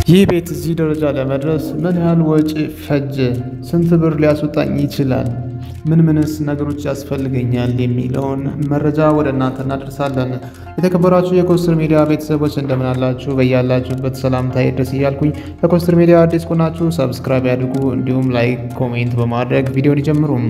ይህ ቤት እዚህ ደረጃ ለመድረስ ምን ያህል ወጪ ፈጀ? ስንት ብር ሊያስወጣኝ ይችላል? ምን ምንስ ነገሮች ያስፈልገኛል? የሚለውን መረጃ ወደ እናንተ እናደርሳለን። የተከበራችሁ የኮስትር ሚዲያ ቤተሰቦች እንደምን አላችሁ? በያላችሁበት ሰላምታ ይድረስ እያልኩኝ ለኮስትር ሚዲያ አዲስ ከሆናችሁ ሰብስክራይብ ያድርጉ፣ እንዲሁም ላይክ፣ ኮሜንት በማድረግ ቪዲዮን ይጀምሩም።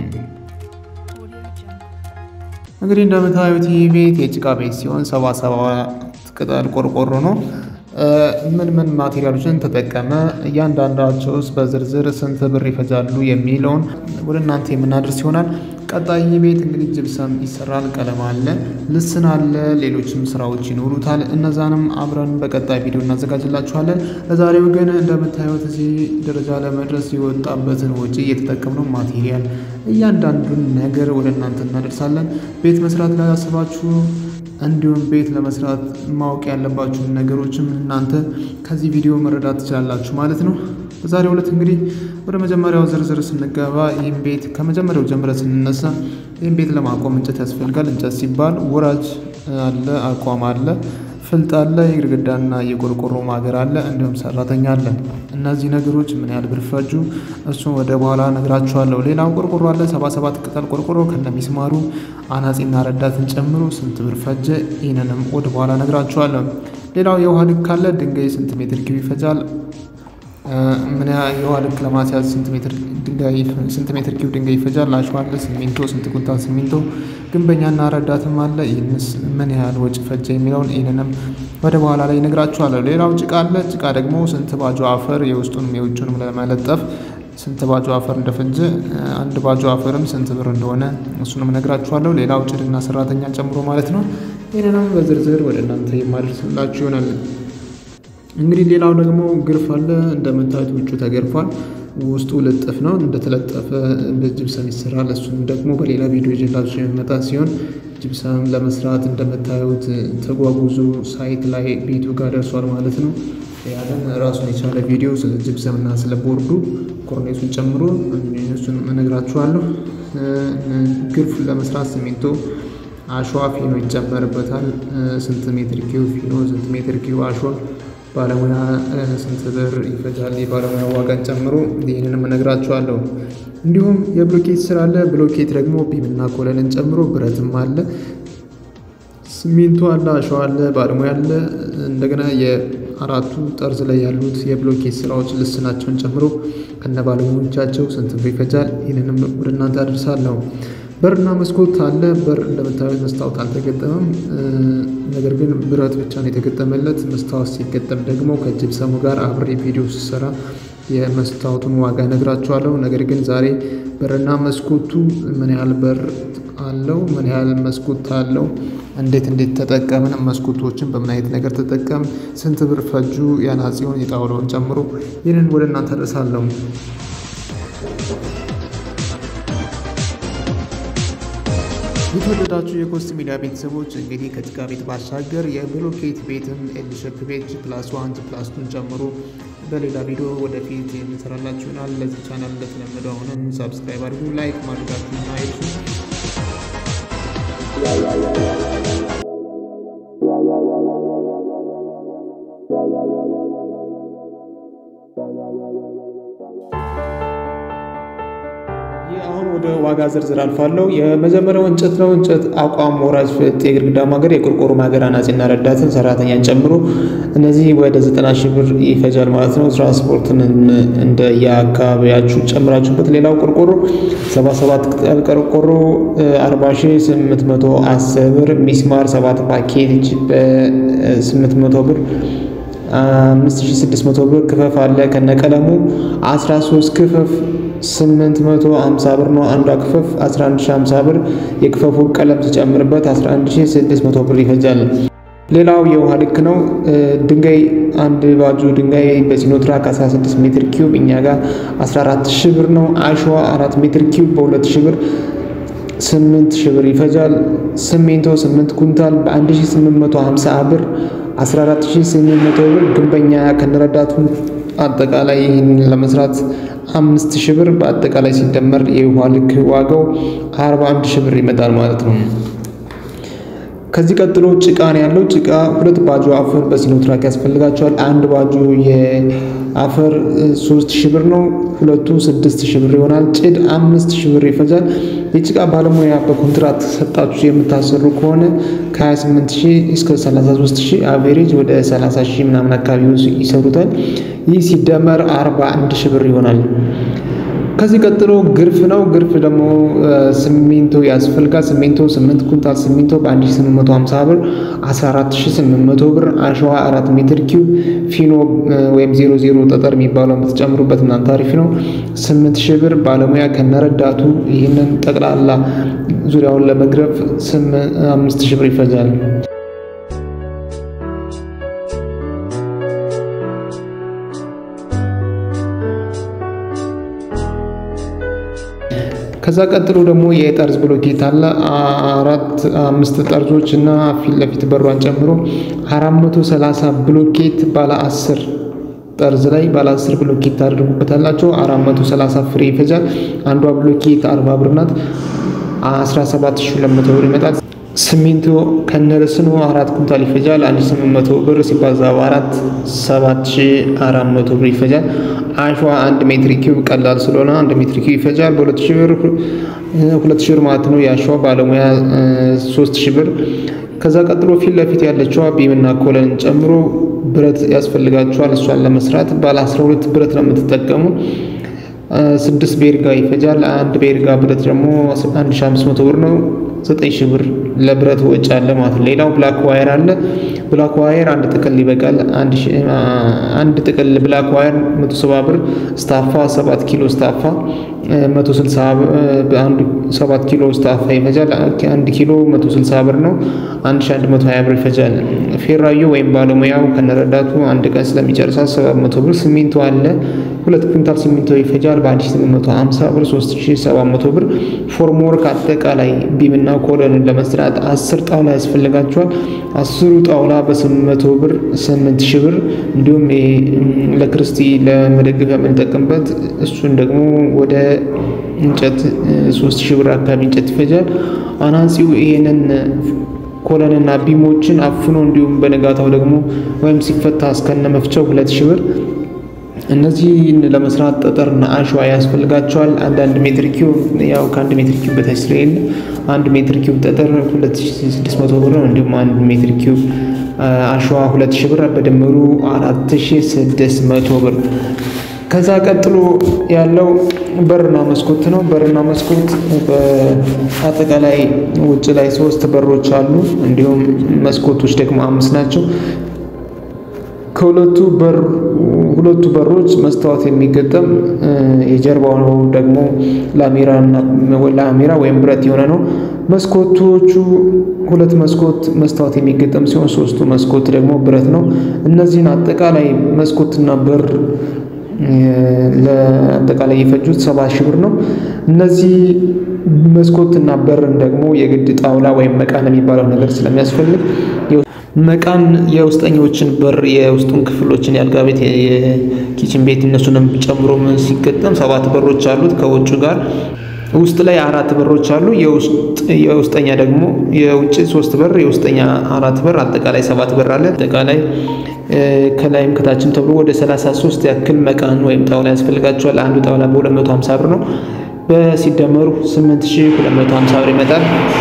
እንግዲህ እንደምታዩት ይህ ቤት የጭቃ ቤት ሲሆን ሰባ ሰባት ቅጠል ቆርቆሮ ነው። ምን ምን ማቴሪያሎችን ተጠቀመ፣ እያንዳንዳቸውስ በዝርዝር ስንት ብር ይፈጃሉ የሚለውን ወደ እናንተ የምናደርስ ይሆናል። ቀጣይ ቤት እንግዲህ ጅብሰም ይሰራል፣ ቀለም አለ፣ ልስን አለ፣ ሌሎችም ስራዎች ይኖሩታል። እነዛንም አብረን በቀጣይ ቪዲዮ እናዘጋጅላችኋለን። ለዛሬው ግን እንደምታዩት እዚህ ደረጃ ለመድረስ የወጣበትን ወጪ እየተጠቀምነው ማቴሪያል፣ እያንዳንዱን ነገር ወደ እናንተ እናደርሳለን። ቤት መስራት ላይ ያስባችሁ እንዲሁም ቤት ለመስራት ማወቅ ያለባችሁን ነገሮችም እናንተ ከዚህ ቪዲዮ መረዳት ትችላላችሁ ማለት ነው። በዛሬው ዕለት እንግዲህ ወደ መጀመሪያው ዝርዝር ስንገባ ይህም ቤት ከመጀመሪያው ጀምረ ስንነሳ ይህም ቤት ለማቆም እንጨት ያስፈልጋል። እንጨት ሲባል ወራጅ አለ፣ አቋም አለ፣ ፍልጥ አለ፣ የግድግዳና የቆርቆሮ ማገር አለ፣ እንዲሁም ሰራተኛ አለ። እነዚህ ነገሮች ምን ያህል ብር ፈጁ? እሱን ወደ በኋላ ነግራችኋለሁ። ሌላው ቆርቆሮ አለ፣ ሰባ ሰባት ቅጠል ቆርቆሮ ከነሚስማሩ አናጺና ረዳትን ጨምሮ ስንት ብር ፈጀ? ይህንንም ወደ በኋላ ነግራችኋለሁ። ሌላው የውሃ ልክ አለ። ድንጋይ ስንት ሜትር ኪዩብ ይፈጃል? ምን የውሃ ልክ ለማስያዝ ስንት ሜትር ድንጋይ ስንት ሜትር ኪዩብ ድንጋይ ይፈጃል? አሸዋ አለ፣ ሲሚንቶ ስንት ኩንታል ሲሚንቶ፣ ግንበኛና ረዳትም አለ። ይህንስ ምን ያህል ወጪ ፈጀ የሚለውን ይህንንም ወደ በኋላ ላይ ነግራችኋለሁ። ሌላው ጭቃ አለ። ጭቃ ደግሞ ስንት ባጆ አፈር የውስጡንም የውጭንም ለመለጠፍ ስንት ባጆ አፈር እንደፈጀ አንድ ባጆ አፈርም ስንት ብር እንደሆነ እሱንም ነግራችኋለሁ። ሌላው ጭድና ሰራተኛ ጨምሮ ማለት ነው። ይህንንም በዝርዝር ወደ እናንተ የማደርስላችሁ ይሆናል። እንግዲህ ሌላው ደግሞ ግርፍ አለ። እንደምታዩት ውጩ ተገርፏል። ውስጡ ልጥፍ ነው። እንደተለጠፈ በጅብሰም ይሰራል። እሱም ደግሞ በሌላ ቪዲዮ ይዤላችሁ የሚመጣ ሲሆን ጅብሰም ለመስራት እንደምታዩት ተጓጉዞ ሳይት ላይ ቤቱ ጋር ደርሷል ማለት ነው። ያንን ራሱን የቻለ ቪዲዮ ስለ ጅብሰም እና ስለ ቦርዱ ኮርኔሱን ጨምሮ እሱን እነግራችኋለሁ። ግርፍ ለመስራት ሲሚንቶ፣ አሸዋ፣ ፊኖ ይጨመርበታል። ስንት ሜትር ኪዩ ፊኖ፣ ስንት ሜትር ኪዩ አሸዋ ባለሙያ ስንት ብር ይፈጃል? የባለሙያ ዋጋን ጨምሮ ይህንንም እነግራችኋለሁ። እንዲሁም የብሎኬት ስራ አለ። ብሎኬት ደግሞ ቢምና ኮለንን ጨምሮ ብረትም አለ፣ ሲሚንቶ አለ፣ አሸዋ አለ፣ ባለሙያ አለ። እንደገና የአራቱ ጠርዝ ላይ ያሉት የብሎኬት ስራዎች ልስናቸውን ጨምሮ ከነ ባለሙያዎቻቸው ስንት ብር ይፈጃል? ይህንንም ወደ እናንተ አደርሳለሁ። በርና መስኮት አለ። በር እንደምታዩት መስታወት አልተገጠመም። ነገር ግን ብረት ብቻ ነው የተገጠመለት። መስታወት ሲገጠም ደግሞ ከጅብሰሙ ጋር አብሬ ቪዲዮ ስሰራ የመስታወቱን ዋጋ ነግራችኋለሁ። ነገር ግን ዛሬ በርና መስኮቱ ምን ያህል በር አለው፣ ምን ያህል መስኮት አለው፣ እንዴት እንዴት ተጠቀምን፣ መስኮቶችን በምን አይነት ነገር ተጠቀም፣ ስንት ብር ፈጁ፣ የአናጺውን የጣውላውን ጨምሮ ይህንን ወደ እናንተ ደርሳለሁ። የተወደዳችሁ የኮስት ሚዲያ ቤተሰቦች እንግዲህ ከጭቃ ቤት ባሻገር የብሎኬት ቤትም ኤልሸፕ ቤት ፕላስ ዋን ፕላስ ቱን ጨምሮ በሌላ ቪዲዮ ወደፊት የምንሰራላችሁ ይሆናል። ለዚህ ቻናል እንደተለመደው አሁንም ሳብስክራይብ አድርጉ፣ ላይክ ማድረጋችሁና አይርሱ። አሁን ወደ ዋጋ ዝርዝር አልፋለሁ። የመጀመሪያው እንጨት ነው። እንጨት አቋም፣ ወራጅ፣ ፍልጥ፣ የግድግዳ ማገር፣ የቆርቆሮ ማገር፣ አናጺና ረዳትን ሰራተኛን ጨምሮ እነዚህ ወደ ዘጠና ሺህ ብር ይፈጃል ማለት ነው። ትራንስፖርትን እንደ የአካባቢያችሁ ጨምራችሁበት። ሌላው ቆርቆሮ 77 ቅጠል ቆርቆሮ 40 ሺህ 810 ብር፣ ሚስማር 7 ፓኬጅ በ800 ብር 5600 ብር ክፈፍ አለ ከነቀለሙ 13 ክፈፍ 850 ብር ነው። አንዷ ክፈፍ 11050 ብር የክፈፉ ቀለም ሲጨምርበት 11600 ብር ይፈጃል። ሌላው የውሃ ልክ ነው። ድንጋይ አንድ ባጁ ድንጋይ በሲኖትራክ 16 ሜትር ኪዩብ እኛ ጋር 14000 ብር ነው። አሸዋ 4 ሜትር ኪዩብ በ2000 ብር 8000 ብር ይፈጃል። ሲሚንቶ 8 ኩንታል በ1850 ብር 14800 ብር። ግንበኛ ከነረዳቱ አጠቃላይ ይህን ለመስራት አምስት ሺህ ብር በአጠቃላይ ሲደመር የውሃ ልክ ዋጋው 41 ሺህ ብር ይመጣል ማለት ነው። ከዚህ ቀጥሎ ጭቃ ነው ያለው። ጭቃ ሁለት ባጆ አፈር በሲኖትራክ ያስፈልጋቸዋል። አንድ ባጆ የአፈር ሶስት ሺህ ብር ነው። ሁለቱ ስድስት ሺህ ብር ይሆናል። ጭድ አምስት ሺህ ብር ይፈጃል። የጭቃ ባለሙያ በኮንትራት ሰጣችሁ የምታሰሩ ከሆነ ከ28 ሺህ እስከ 33 ሺህ አቬሬጅ ወደ 30 ሺህ ምናምን አካባቢ ይሰሩታል። ይህ ሲደመር 41 ሺህ ብር ይሆናል። ከዚህ ቀጥሎ ግርፍ ነው። ግርፍ ደግሞ ሲሚንቶ ያስፈልጋል። ሲሚንቶ 8 ኩንታል ሲሚንቶ በ1850 ብር፣ 14800 ብር። አሸዋ 4 ሜትር ኪዩብ፣ ፊኖ ወይም 00 ጠጠር የሚባለው የምትጨምሩበት እናንተ አሪፍ ነው። 8000 ብር። ባለሙያ ከነረዳቱ ይህንን ጠቅላላ ዙሪያውን ለመግረፍ 5000 ብር ይፈጃል። ከዛ ቀጥሎ ደግሞ የጠርዝ ብሎኬት አለ። አራት አምስት ጠርዞች እና ፊት ለፊት በሯን ጨምሮ 430 ብሎኬት ባለ 10 ጠርዝ ላይ ባለ 10 ብሎኬት ታደርጉበታላቸው። 430 ፍሬ ይፈጃል። አንዷ ብሎኬት 40 ብር ናት። 17200 ብር ይመጣል። ሲሚንቶ ከነርስኑ አራት ኩንታል ይፈጃል። 1800 ብር ሲባዛ በአራት 7400 ብር ይፈጃል። አሸዋ አንድ ሜትር ኪዩብ ቀላል ስለሆነ አንድ ሜትር ኪዩብ ይፈጃል። በሁለት ሺህ ብር ሁለት ሺህ ብር ማለት ነው። የአሸዋ ባለሙያ ሶስት ሺህ ብር። ከዛ ቀጥሎ ፊት ለፊት ያለችዋ ቢምና ኮለን ጨምሮ ብረት ያስፈልጋቸዋል። እሷን ለመስራት ባለ 12 ብረት ነው የምትጠቀሙ። ስድስት ቤርጋ ይፈጃል። አንድ ቤርጋ ብረት ደግሞ 1500 ብር ነው። 9000 ብር ለብረት ወጪ አለ ማለት ነው። ሌላው ብላክ ዋየር አለ። ብላክ ዋየር አንድ ጥቅል ይበቃል። አንድ ጥቅል ብላክ ዋየር 170 ብር። ስታፋ 7 ኪሎ ስታፋ 160 አንድ 7 ኪሎ ስታፋ ይፈጃል። አንድ ኪሎ 160 ብር ነው። 1120 ብር ይፈጃል። ፌራዩ ወይም ባለሙያው ከነረዳቱ አንድ ቀን ስለሚጨርሳት 700 ብር። ሲሚንቶ አለ። ሁለት ኩንታል ሲሚንቶ ይፈጃል። በ1850 ብር 3700 ብር። ፎርምወርክ አጠቃላይ ቢምና ኮለንን ለመስራት 10 ጣውላ ያስፈልጋቸዋል። አስሩ ጣውላ በ800 ብር 8000 ብር። እንዲሁም ለክርስቲ ለመደገፍ የምንጠቀምበት እሱን ደግሞ ወደ እንጨት 3000 ብር አካባቢ እንጨት ይፈጃል። አናጺው ይሄንን ኮለንና ቢሞችን አፍኖ እንዲሁም በነጋታው ደግሞ ወይም ሲፈታ እስከነ መፍቻው 2000 ብር እነዚህን ለመስራት ጠጠርና አሸዋ ያስፈልጋቸዋል። አንዳንድ ሜትር ኪዩብ ያው ከአንድ ሜትር ኪዩብ በታች ስለሌለ አንድ ሜትር ኪዩብ ጠጠር 2600 ብር ነው። እንዲሁም አንድ ሜትር ኪዩብ አሸዋ 2000 ብር በድምሩ 4600 ብር። ከዛ ቀጥሎ ያለው በርና መስኮት ነው። በርና መስኮት በአጠቃላይ ውጭ ላይ ሶስት በሮች አሉ። እንዲሁም መስኮቶች ደግሞ አምስት ናቸው። ከሁለቱ በር ሁለቱ በሮች መስታወት የሚገጠም የጀርባው ነው ደግሞ ላሜራ ወይም ብረት የሆነ ነው። መስኮቶቹ ሁለት መስኮት መስታወት የሚገጠም ሲሆን ሶስቱ መስኮት ደግሞ ብረት ነው። እነዚህን አጠቃላይ መስኮትና በር ለአጠቃላይ የፈጁት ሰባ ሺህ ብር ነው። እነዚህ መስኮትና በርን ደግሞ የግድ ጣውላ ወይም መቃን የሚባለው ነገር ስለሚያስፈልግ መቃን የውስጠኞችን በር የውስጡን ክፍሎችን የአልጋ ቤት፣ የኪችን ቤት እነሱንም ጨምሮ ሲገጠም ሰባት በሮች አሉት ከውጭ ጋር ውስጥ ላይ አራት በሮች አሉ። የውስጠኛ ደግሞ የውጭ ሶስት በር የውስጠኛ አራት በር አጠቃላይ ሰባት በር አለ። አጠቃላይ ከላይም ከታችም ተብሎ ወደ 33 ያክል መቃን ወይም ጣውላ ያስፈልጋቸዋል። አንዱ ጣውላ በ250 ብር ነው። በሲደመሩ 8250 ብር ይመጣል።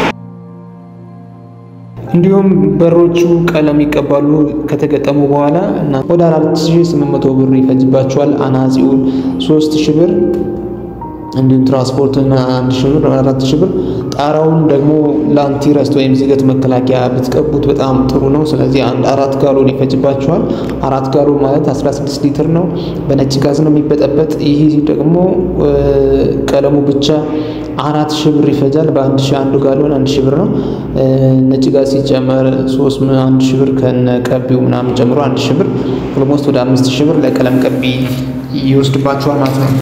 እንዲሁም በሮቹ ቀለም ይቀባሉ ከተገጠሙ በኋላ እና ወደ 4800 ብር ይፈጅባቸዋል። አናጺውን 3000 ብር እንዲሁም ትራንስፖርትና አንድ ሺህ ብር አራት ሺህ ብር። ጣራውን ደግሞ ለአንቲረስት ወይም ዝገት መከላከያ ብትቀቡት በጣም ጥሩ ነው። ስለዚህ አንድ አራት ጋሎን ይፈጅባቸዋል። አራት ጋሎን ማለት 16 ሊትር ነው። በነጭ ጋዝ ነው የሚበጠበጥ። ይህ ደግሞ ቀለሙ ብቻ አራት ሺህ ብር ይፈጃል። በአንድ ሺህ አንዱ ጋሎን አንድ ሺህ ብር ነው። ነጭ ጋዝ ሲጨመር ሶስት አንድ ሺህ ብር ከነ ቀቢው ምናምን ጨምሮ አንድ ሺህ ብር ኦልሞስት ወደ አምስት ሺህ ብር ለቀለም ቀቢ ይወስድባቸዋል ማለት ነው።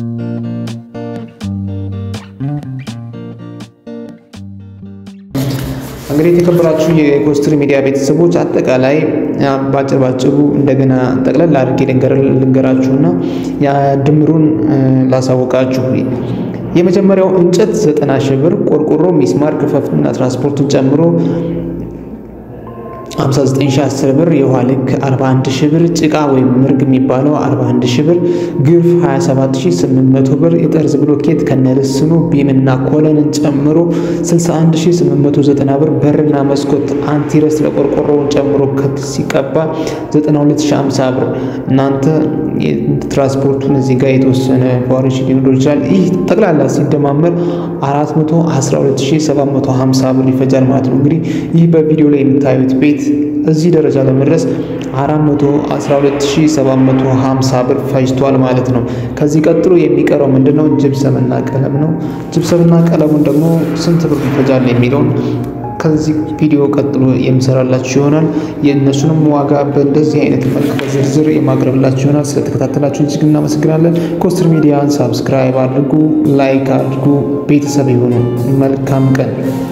እንግዲህ የተከበራችሁ የኮስትሪ ሚዲያ ቤተሰቦች አጠቃላይ ባጭር ባጭሩ እንደገና ጠቅለል አድርጌ ልንገራችሁና ድምሩን ላሳውቃችሁ። የመጀመሪያው እንጨት ዘጠና ሺህ ብር፣ ቆርቆሮ፣ ሚስማር፣ ክፈፍና ትራንስፖርቱን ጨምሮ 59010 ብር፣ የውሃ ልክ 41000 ብር፣ ጭቃ ወይም ምርግ የሚባለው 41000 ብር፣ ግርፍ 27800 ብር፣ የጠርዝ ብሎኬት ከነልስኑ ቢምና ኮለንን ጨምሮ 61890 ብር፣ በርና መስኮት አንቲረስ ለቆርቆሮውን ጨምሮ ሲቀባ 92050 ብር። እናንተ ትራንስፖርቱን እዚህ ጋር የተወሰነ ቫሪሽን ሊኖር ይችላል። ይህ ጠቅላላ ሲደማመር 412750 ብር ይፈጃል ማለት ነው። እንግዲህ ይህ በቪዲዮ ላይ የምታዩት ቤት እዚህ ደረጃ ለመድረስ 412750 ብር ፈጅቷል ማለት ነው። ከዚህ ቀጥሎ የሚቀረው ምንድነው? ጅብሰምና ቀለም ነው። ጅብሰምና ቀለሙን ደግሞ ስንት ብር ይፈጃል የሚለውን ከዚህ ቪዲዮ ቀጥሎ የምሰራላችሁ ይሆናል። የእነሱንም ዋጋ በእንደዚህ አይነት መልክ በዝርዝር የማቅረብላችሁ ይሆናል። ስለተከታተላችሁ እጅግ እናመሰግናለን። ኮስትር ሚዲያን ሳብስክራይብ አድርጉ፣ ላይክ አድርጉ፣ ቤተሰብ የሆኑ መልካም ቀን